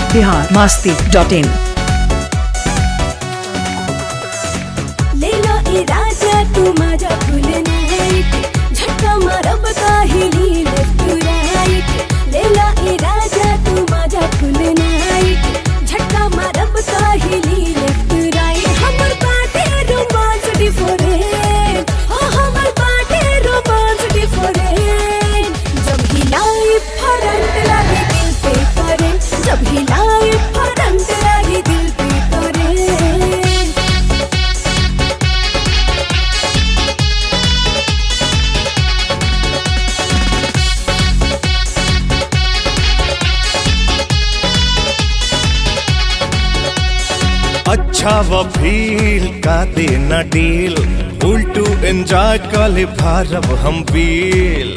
Bihar Masti dot in लेला ए राजा तू माझा फुल नाईट झटका मारब काहिली लेफ्ट टू राईट लेला ए राजा तू माझा फुल नाईट झटका मारब काहिली लेफ्ट टू राईट हमर बाटे रोमांस डिफरेंट हो हमर बाटे रोमांस डिफरेंट जब हिलाई फरंट लागे दिल पे करंट जब हिलाई फरंट लागे दिल पे करंट अच्छा व फील का देना डील उल्टू एंजॉय कले भारब हम पील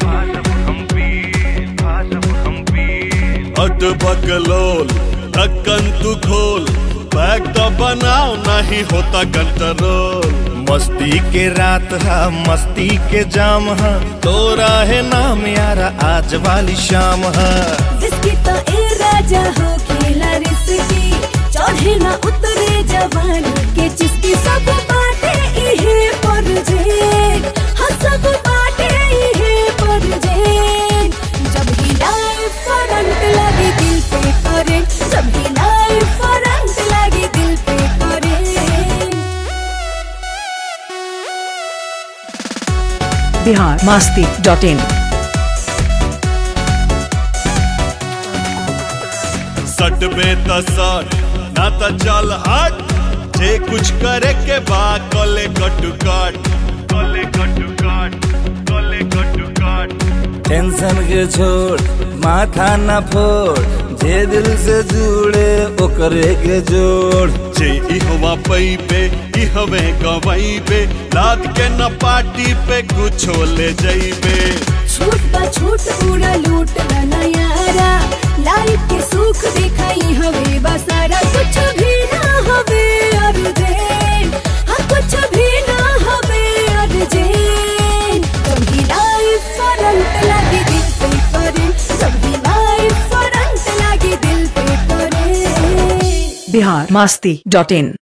अट बकलोल ढक्कन तू खोल बैग तो बनाओ नहीं होता कंट्रोल मस्ती के रात है मस्ती के जाम है तोरा है नाम यारा आज वाली शाम है जिसकी तो ए राजा हो खेला रिसकी चढ़े ना उतरे जवानी के जिसकी सब बाटे इहे पर जे हाँ सब बाटे इहे पर जे जब हिलाए फरंट लगे दिल पे करे जब हिलाए फरंट लगे दिल पे करे बिहार मास्ती डॉट इन सट बे त सट ना त चल हट जे कुछ करे के बा कले कटु कट कले कटु कट कले कटु कट टेंशन के छोड़ माथा न फोड़ जे दिल से जुड़े ओकरे के जोड़ जे इहवा पई पे इहवे गवई पे लाद के न पार्टी पे कुछो ले जइबे छूट बा छूट पूरा लूट बना यारा लाइफ के सुख दिखाई हवे बसारा कुछ भी ना हवे अर्जे हाँ कुछ भी ना हवे अर्जे जब भी लाइफ फरंट लगे दिल पे करे जब भी लाइफ फरंट लगे दिल पे करे बिहार मास्ती डॉट इन